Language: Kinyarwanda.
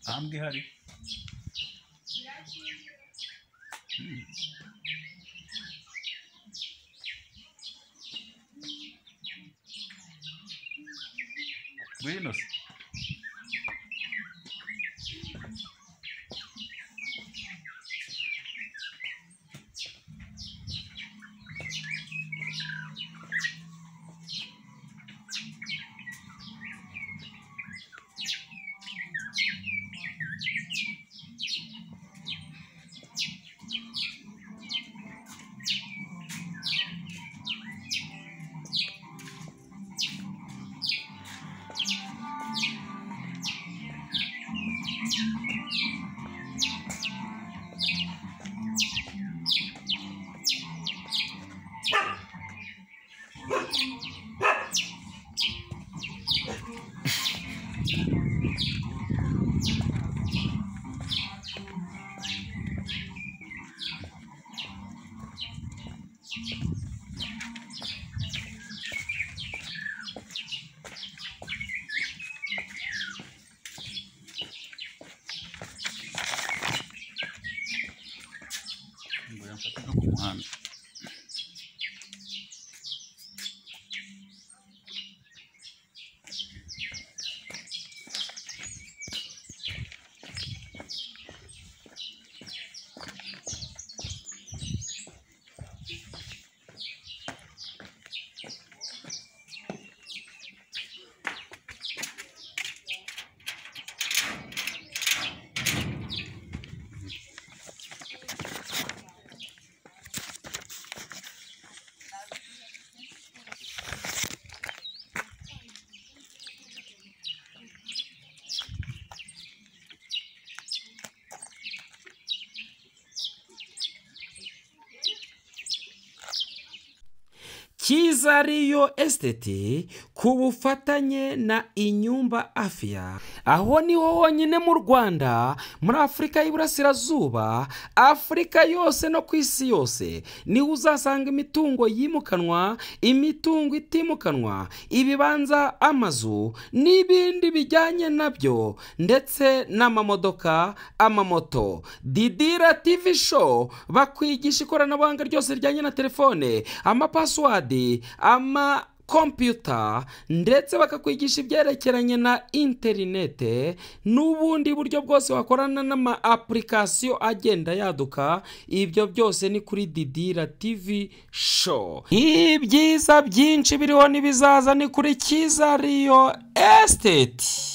राम Bihari Buenos. Ngoya mfate no ku muhanda. Cyiza riyo esiteti ku bufatanye na inyumba afiya aho niho honyine mu rwanda muri afurika y'iburasirazuba afurika yose no ku isi yose niho uzasanga imitungo yimukanwa imitungo itimukanwa ibibanza amazu n'ibindi bijyanye nabyo ndetse n'amamodoka amamoto didira tivi show bakwigisha ikoranabuhanga ryose rijyanye na telefone amapasiwadi ama kompiyuta ndetse bakakwigisha ibyerekeranye na interinete n'ubundi buryo bwose wakorana n'ama apurikasiyo agenda yaduka ibyo byose ni kuri didira tivi show ibyiza byinshi biriho n'ibizaza ni kuri kiza riyo esiteti